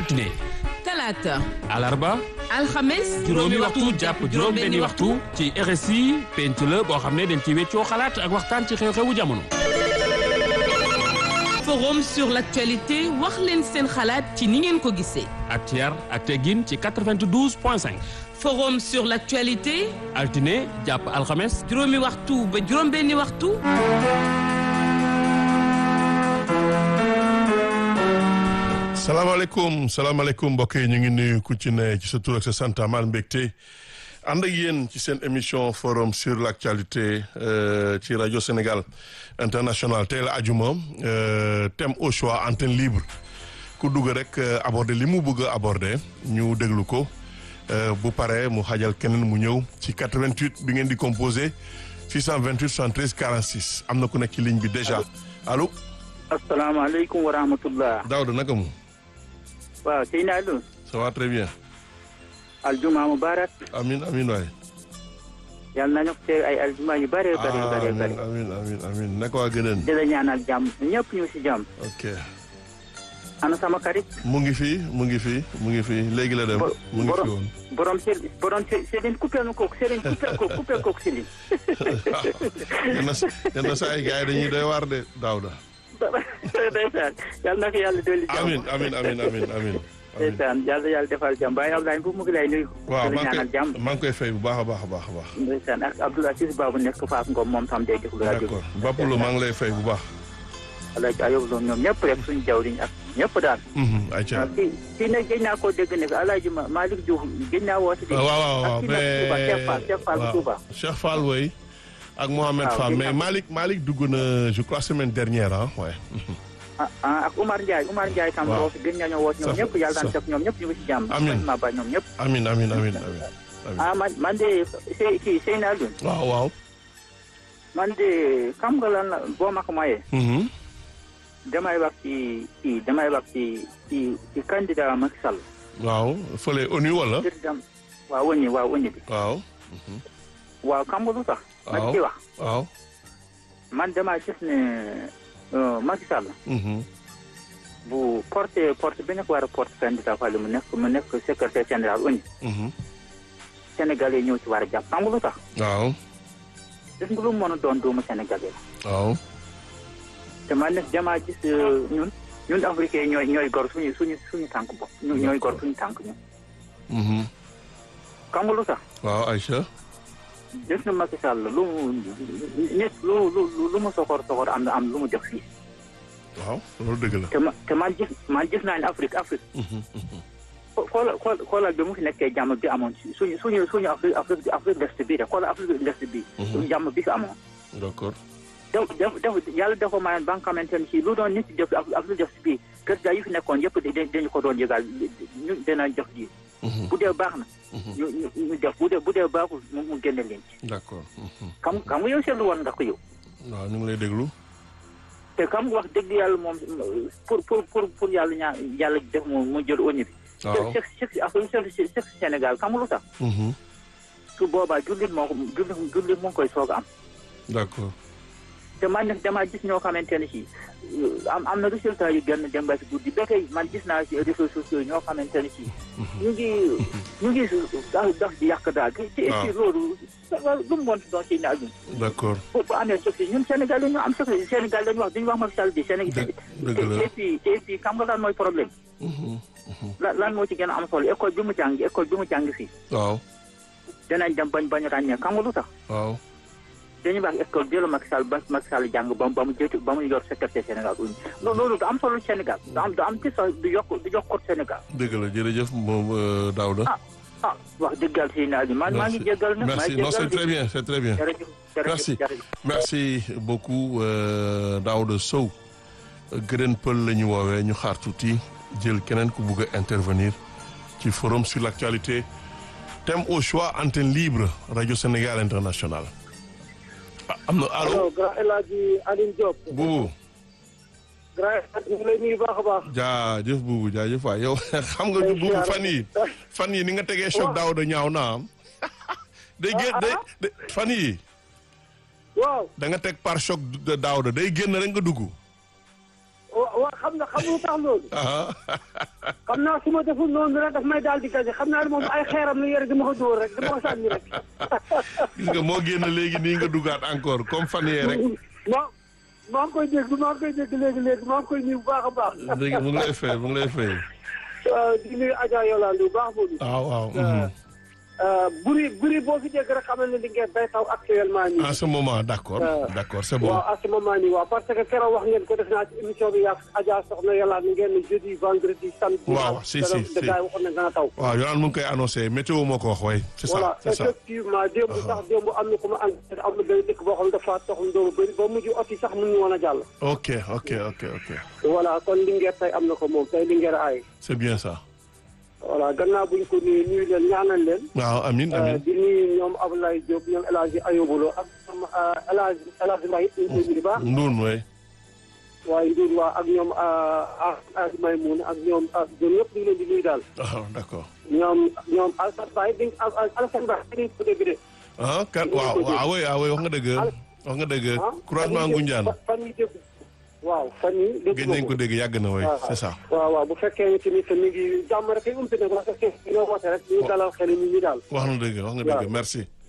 altine talaata alarba alxames juróomi waxtu jàpp juróom benni waxtu ci RSI penc la boo xam ne dañ ci weccoo xalaat ak waxtaan ci xew-xewu jamono forum sur l'actualité wax leen seen xalaat ci ni ngeen ko gisee ak ci yar ak teggin ci 92 point 5 forum sur l'actualité altine jàpp alxames juróomi waxtu ba juróom benni waxtu salaamaaleykum salaamaaleykum mbokk yi ñu ngi nuyu ku ci ne ci sa tur ak sa sant amal mbégte ànd ak yéen ci seen émission forum sur l' actualité ci rajo Sénégal international tey la ajuma thème au choix antenne libre ku dugg rek aborder li mu bëgg a aborder ñu déglu ko bu paree mu xajal keneen mu ñëw ci 88 bi ngeen di composé 628 73 46 am na ku nekk ci ligne bi déjà allo. asalaamaaleykum wa rahmatullah. Daouda naka mu. waaw sëñ Aliou. ça va très bien. aljuma mubarak. amin amin waay. yal nañu ko ay aljuma yu bëree bëri bëri bëri. amin amin amin naka waa gëneen. di la ñaanal jàmm ñëpp ñu si jàmm. ok. ana sama xarit. mu ngi fii mu ngi fii mu ngi fii léegi la dem. mu ngi fi woon borom se borom se Serigne coupé na kooku Serigne coupé ko coupé kooku Serigne. yenn sa yenn saa yi gars yi dañuy doy waar de Daouda. ndeysaan yal na ko yàlla dolli jàmm. amin amin amin amin amin ndeysaan yàlla yàlla defal jàmm Baye Abdoulaye bu mu ngi lay nuyu. waaw di la maa ngi ñaanal koy jàmm. maa ngi koy fay bu baax a baax a baax a baax. ndeysaan ak Abdoul Aziz Babou nekk Fass Ngom moom tam day déglu rajo bi. d'accord Bapoulo maa ngi lay fay bu baax. Alaaji Ayob Lo ñoom ñëpp rek suñu jawriñ ak ñëpp daal. ayca kii kii nag gëj naa koo dégg ne Alaaji Malick Diouf gëj naa woote. waaw waaw waaw ak kii nag Touba mais Cheikh Fall Cheikh Fall bu Touba. Cheikh Fall woy ak Mohamed waaw, Fall gis mais naa ko. Malick Malick dugg na je crois semaine dernière ah ouais. ah ah ak Umar Ndiaye Umar Ndiaye tam waaw. woote gën nañoo woote ñoom Sax- ñëpp yàlla daan sax- def ñoom ñëpp ñu ngi ci jàmm. Amiin. ma ba ñoom ñëpp. amin amin amin amin amin ah man man de Sey kii Seyna Alioune waaw waaw. man de xam nga lan la boo ma ko mayee Mhm. damay wax ci ci damay wax ci ci ci candidat Macky Sall. waaw fële ONU wala. président waaw wëññi waaw wëññi bi. waaw. waaw xam nga lu tax. ma waaw ci wax waaw. man damaa gis ne euh, Macky Sall. Mhm. bu porté porté bi ñu ko war a porté candidat Fall mu nekk mu nekk secrétaire général ONU Mhm. Sénégalais yi ñëw ci war a jàpp xam nga lu tax waaw. gis nga lu mu mën a doon doomu Sénégalais la waaw. te man nag damaa gis euh, ñun ñun africain ñooy ñooy gor suñu suñu suñu tànk bopp ñu ñooy gor suñu tànk ñun Mhm. xam nga lu tax waaw Aïcha. gis nga Macky Sall lu mu nit lu lu lu mu soxor soxor am na am lu mu def fii waaw loolu dëgg la. te ma te man gis man gis naa ne Afrique Afrique Mhm. Mhm. xoolal xool xoolal bi mu fi nekkee jàmm bi amoon ci suñu suñu suñu Afrique Afrique Afrique de l'Est bii de xoolal Afrique de l'Est bii. suñu jàmm bi fi amoon. d'accord. def def def yàlla dafa mayoon ba nga xamante ne si lu doon nit def Afrique de l'Est bii kër gaa yi fi nekkoon yëpp da dañu ko doon yëgal ñu dina jox ji. Mhm. bu dee baax na. Mhm. ñu ñu ñu def bu dee bu dee baaxul mu mu génne leen ci. d'accord. Mhm. xam xam nga yow seetlu woon nga ko yow. waaw ñu ngi lay déglu. te xam nga wax dëgg yàlla moom pour pour pour pour yàlla ñaa yàlla def mu mu jël ONU bi. waaw. chef chef Afrique chef chef Sénégal xam nga lu tax. Mhm. su boobaa jullit moo ko jullit jullit mu ngi koy soog a am d'accord. te man nag damaa gis ñoo xamante ne si am am na résultat yu gën dem ba si guddi ba tey man gis naa si réseaux sociaux yi ñoo xamante ne si ñu ngi ñu ngi dax dax di yàq daal te te waaw. ci loolu lu mu mënti doon si naaj d'accord. bu bu amee succès ñun Sénégal la ñu am succès Sénégal la ñu wax duñu wax Macky Sall bi Sénégal dëgg dëgg la. et puis et puis xam nga lan mooy problème Mhm. lan lan moo ci gën a am solo école bi mu jàng école bi mu jàng fii waaw. danañ dem bañ bañ ràññee xam nga lu tax waaw. dañuy wax école bi la Macky Sall ba Macky Sall jàng ba mu ba mu jëtu ba mu yor secrétaire Sénégal uñu loolu loolu du am solo Sénégal du am du am ci sax du yokk du yokk Sénégal dëgg la jërëjëf moom euh, Daouda. ah ah wax dëggal si naa bi man maa ngi jéggal na maa merci ngi non c'est jéggal très bien c'est très bien. jërëjëf jërëjëf Merci. jërëjëf merci beaucoup euh, Daouda Sow gërën pël la ñu woowee ñu xaar tuuti jël keneen ku bugg a intervenir ci forum sur l'actualité thème au choix antenne libre radio Sénégal international ah am na allo allo grand El Hadj Alioune Diop. buubu grand El Hadj ñu ngi lay nuyu baax a baax. jaajëf buubu jaajëf waay yow xam nga Ay, buubu siyaare. fan yi fan yi ni nga tegee choc Daouda ñaaw na am day gén day day- fan yi waaw da nga teg par choc de Daouda day génn rek nga dugg wa wa xam nga xam nga lu tax loolu. ah xam xam naa su ma deful noonu rek daf may daal di gaje xam naa ne moom ay xeeram la yore dama ko dóor rek dama ko sànni rek. gis nga moo génn léegi nii nga dugaat encore comme fan yee rek maa maa ngi koy dégg maa ngi koy dégg léegi léegi maa ngi koy nuyu bu baax a baax. dégg mu ngi lay fay mu ngi lay fay waaw di nuyu Adja Yolande bu baax boobu. waaw waaw mhm. buri buri boo fi dégg rek xamal ne li ngeen day taw actuellement nii. en ce moment d'accord Euh, d'accord c'est bon waaw à ce moment nii waaw parce que keroog wax ngeen ko def naa ci émission bi yàgg Adja soxna Yolande ngeen ne jeudi vendredi samedi. Waaw, si, si, si. gars yi waxoon nañ dana taw. waaw yow mu ngi koy annoncé météo moo ko wax way c'est ça voilà c'est ça effectivement démb sax démb am na ku ma ànd am na benn dëkk boo xam ne dafa toxum doomu bëri ba mujj ot yi sax mënuñu woon a jàll. ok ok ok ok voilà kon Linguère tey am na ko moom tey Linguère aay. c'est bien ça voilà gannaaw buñ ko nuyu nuyu leen ñaanal leen. waaw amin amin di nuyu ñoom Abdoulaye Diop ñoom El Hadj Ayobolo ak ñoom El Hadj El Hadj Mbaye ñu ngi koy nuyu bu baax. nduun way waaye Ndour waa ak ñoom ak Maymoun ak ñoom ak ñoom ñëpp ñu ngi leen di nuyu daal. waaw d'accord ñoom ñoom Alassane Baye di Alassane Baye di ko dégg de. ah kan waaw waaw way waaw way wax nga dëgg wax nga dëgg ah croisement Ngoundiane fan yi dégg waaw fan yi dégg gëj nañ ko dégg yàgg na way c'est ça waaw waaw bu fekkee ni tamit mi ngi jàmm rek ay umpi nag parce que ñoo woote rek ñu dalal xel nit ñi daal. wax na dëgg wax nga dëgg merci